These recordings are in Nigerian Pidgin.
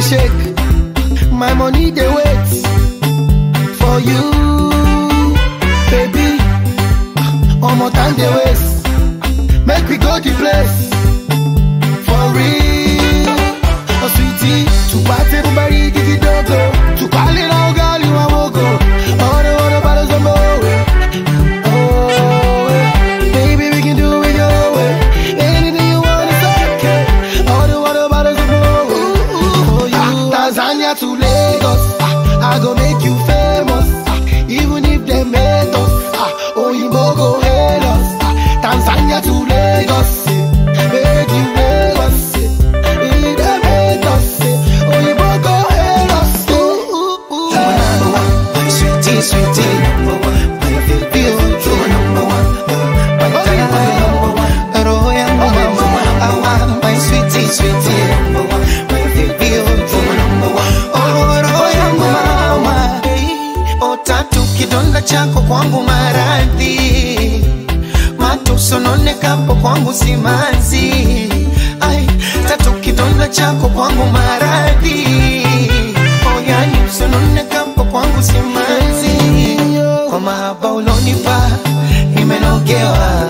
shake. My money they wait for you, baby. One more time they waste. Make we go the place for real. Oh sweetie, to party everybody give it dogo. To call it all girl you want go. All the other bottles of more. Oh, eh. baby we can do it your way. Anything you want is okay. All the other bottles of more. For you, Tanzania to Lagos. Ah, I go make you famous. Ah, even if they made us. Ah, Oyinbo go hail us. Ah, Tanzania to Lagos. eh. Make you famous. eh. If they made us. eh, Oyinbo go hail us. Ooh, ooh, ooh. number one, my sweetie, sweetie, number one, my baby, oh, you are number one, oh, my darling, my number one, roho yangu mama, awa, my sweetie, sweetie, number one, my baby, oh, you are number one, oh, roho yangu mama, hey, oh, tatu kidonda chako kwangu maradhi matusononekapo kwangu simanzi ai tatu kidonda chako kwangu maradhi oyani usononekapo kwangu simanzi kwa mahaba ulonipa nimenogewa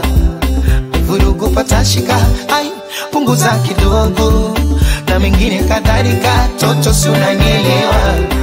vurugu patashika ai punguza kidogo na mengine kadhalika toto si unanielewa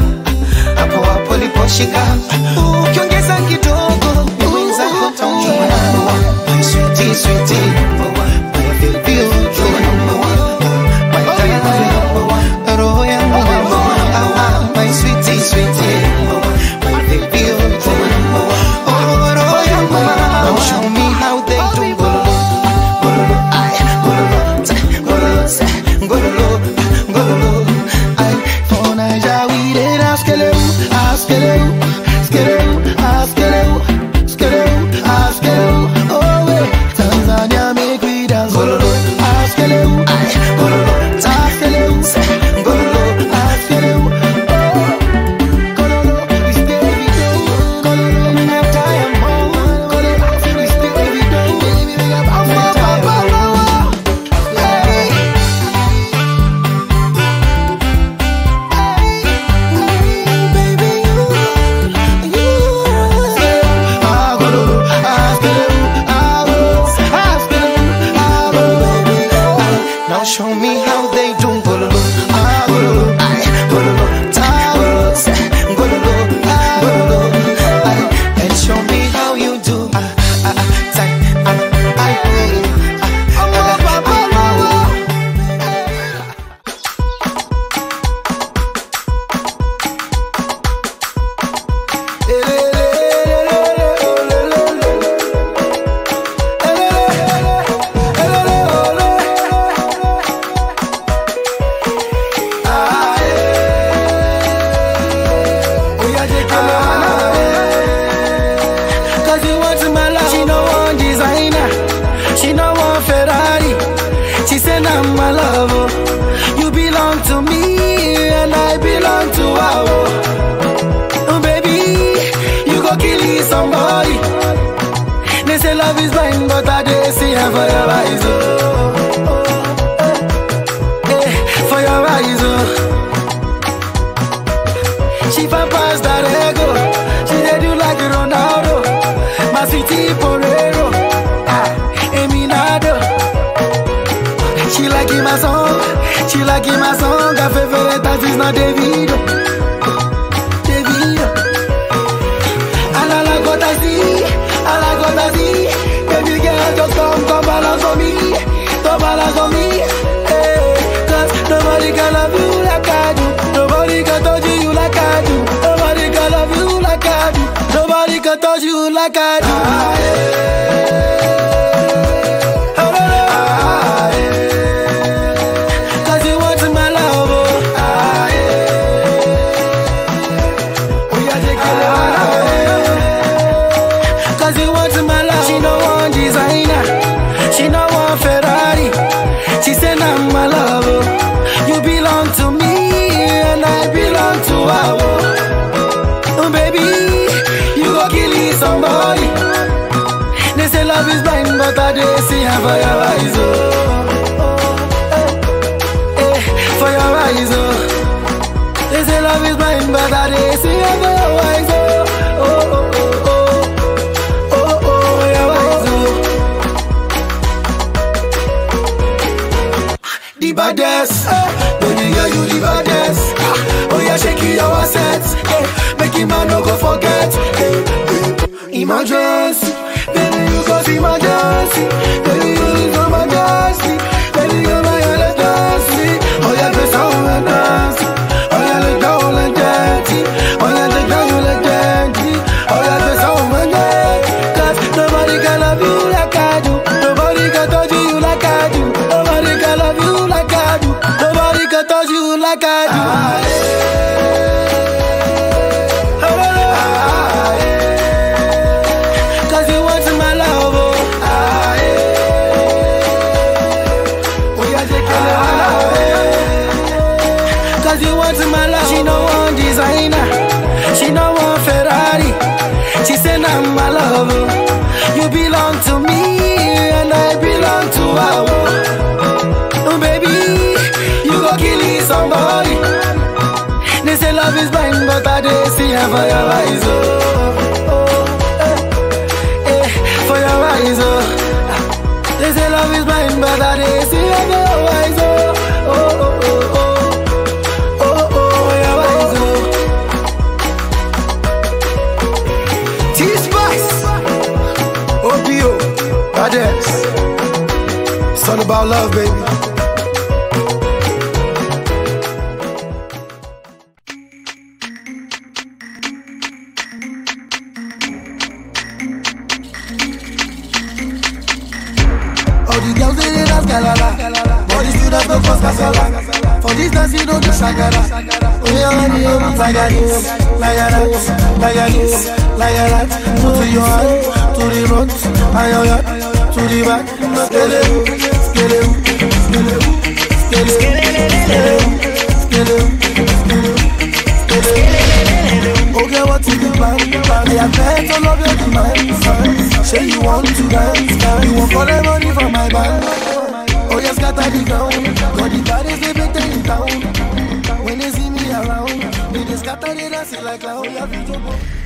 hapo hapo liposhika ukiongeza kidogo ni mwenzako taumia My sweetie, sweetie, number one. My baby, oh, you are number one. My darling, my number one. Roho yangu number one. Ah, ah, my sweetie, sweetie, number one. My baby, oh, you are number one. Oh, roho yangu mama. Now show me how they do gololo, gololo, ay, gololo, tsa, gololo, tsa, gololo, gololo, ay. For Naija we dey dance skeleu, ah skeleu, skeleu, ah skeleu, skeleu, ah skeleu. Oh eh, Tanzania make we dance gololo, ah skeleu, Ay, gololo, tsa, ah skeleu, gololo, ah skeleu. Oh, gololo, we stay we do, gololo, we have time, oh, gololo, we stay we do, baby we got power, power, power. Hey. Now show me how they do gololo, ah gololo, ay, gololo, ta gololo, sa, gololo, ah gololo, ay, and show me how you do, ah ah ah, ta, ah, ay, ah, ah, ah, ah, ah. Cause you want my love. She no want designer. She no want Ferrari. She said I'm my love. oh. You belong to me and I belong to her. oh. Oh, baby, you go kill somebody. They say love is blind, but I did see her for your eyes. Oh. Oh, eh, for your eyes. Oh. She fan pass that ego. She dey do like Ronaldo. My sweetie Porero. Ah, Eminado. She like in my song. She like in my song. Her favorite artist not Davido. Davido. And I like what I see. I like what I see. Baby girl, just come, come balance on me. Come balance on me. Hey, cause nobody can love you like I do. Nobody can touch you like I do. Nobody can love you like I do. Nobody can touch you like I do. Ah, yeah. Ah, yeah. Cause you want my love, oh. Ah, yeah. Oh, yeah, they kill it, ah, yeah. Cause you want my love. She no want designer. She no want Ferrari. She said I'm my love. oh. You belong to me and I belong to her. oh. Oh, baby, you go kill somebody. They say love is blind, but I do see her for your eyes. Oh, oh, eh, eh, for your eyes. Oh. the baddest. Baby girl, you the baddest. Ah, Oh yeah, shake it your assets. Yeah. Make him man no go forget. Hey, hey. Emergency, baby you cause emergency. Baby you is emergency. Baby you my emergency. Oh yeah, go sound and dance. Oh yeah, let down and dance. Oh yeah, let down and dance. Oh yeah, go sound and dance. Cause nobody can love you like I do. Nobody can touch you like I do. Nobody can love you like I do. Nobody can touch you like I do. Cause you want my love, oh. Oh, yeah, take care of my love, eh. Cause you want my love. She no want designer. She no want Ferrari. She say I'm my love. oh. You belong to me and I belong to her. oh. Oh, baby, you go kill somebody. They say love is blind, but I dey see her for your eyes. Oh, oh, eh, eh, for your eyes. Oh, they say love is blind, but I dey see her for your eyes. Oh, oh, oh, oh, oh, oh, oh, for your eyes. Oh, T-Spice, OPO, Badass. It's all about love, baby. All the girls they dey dance galala, but the students no cause kasala. For this dance you don't do shagara. Oh yeah, honey, oh like a this, like a that, like a this, like a that. To your hand, to the front, and your hand, to the back. Skele, skele, skele, skele, skele, skele, skele. Okay, what is the plan? Me I bet to love your demands. Say you want to dance, you want collect money from my band. Oh yes, scatter the ground. Got the baddest they make them in town. When they see me around, they just scatter the dance like clown. Yeah,